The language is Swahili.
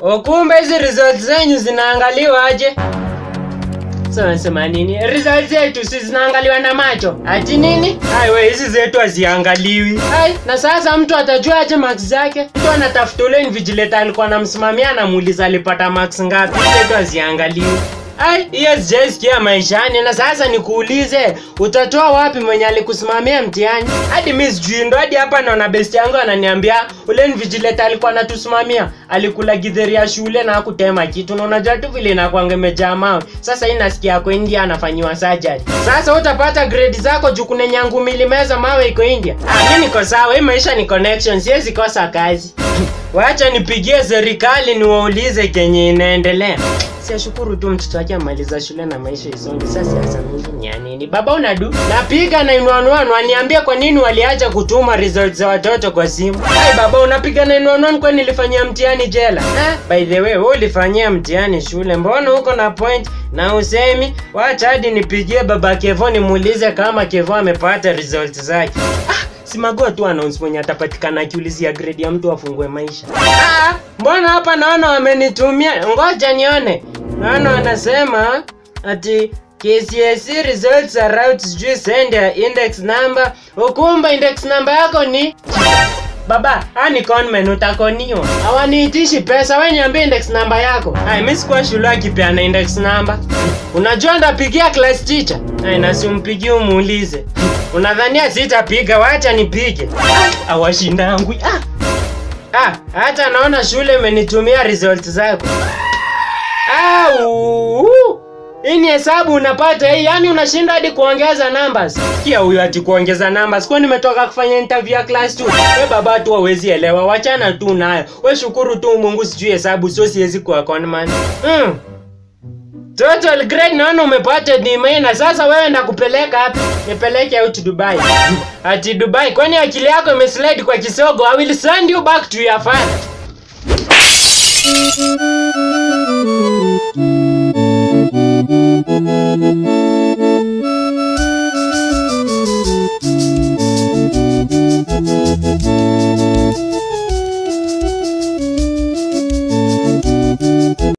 Ukumbe hizi results zenyu zinaangaliwa aje? So nasema nini? Results zetu si zinaangaliwa na macho. Ati nini? Ai we hizi zetu haziangaliwi. Ai na sasa mtu atajua aje marks zake? Mtu anatafuta ule invigilator alikuwa anamsimamia anamuuliza alipata marks ngapi. Hizi zetu haziangaliwi. Ai, hiyo sijaisikia maishani na sasa nikuulize, utatoa wapi mwenye alikusimamia mtihani? Hadi mimi sijui ndo hadi hapa naona best yangu ananiambia ule invigilator alikuwa anatusimamia, alikula githeri ya shule na hakutema kitu. Na unajua tu vile inakuanga imejaa mawe. Sasa hii nasikia ako India anafanyiwa surgery. Sasa utapata grade zako juu kuna nyangu milimeza mawe iko India. Ah, mimi niko sawa, hii maisha ni connection, siwezi kosa kazi. Wacha nipigie serikali niwaulize kenye inaendelea. Siashukuru tu mtoto wake amaliza shule na maisha isonge. Sasa siasa mingi ni ya nini? Baba unadu? Napiga na inuanuanu aniambia kwa nini waliacha kutuma results za watoto kwa simu. Hai baba unapiga na inuanuanu kwa nilifanyia mtihani jela. Eh, by the way, wewe ulifanyia mtihani shule. Mbona uko na point na usemi? Wacha hadi nipigie baba Kevo nimuulize kama Kevo amepata results zake. Ah, Simagua tu announce mwenye atapatikana akiulizia grade ya mtu afungue maisha. Ah, mbona hapa naona wamenitumia? Ngoja nione. Naona wanasema ati KCSE results are out, sijui send ya index number. Ukumba index number yako ni Baba, haya ni conmen utakoniwa. Hawaniitishi pesa, wewe niambie index number yako. Ai, mimi sikuwa shule akipeana index number. Unajua ndapigia class teacher. Ai, na simpigie umuulize. Unadhania sitapiga, wacha nipige. Awashindangu. Ah. Ah, hata naona shule imenitumia results zako. Au! Hii ni hesabu unapata hii, yani unashinda hadi kuongeza numbers. Kia huyu ati kuongeza numbers. Kwa nimetoka kufanya interview ya class 2. We baba tu hawezi elewa, wachana tu nayo. We shukuru tu Mungu sijui hesabu, sio siwezi kuwa conman. Mm. Total grade naona umepata D na sasa wewe ndakupeleka wapi? Nipeleke out Dubai. Ati Dubai, kwani akili yako imeslide kwa kisogo? I will send you back to your father.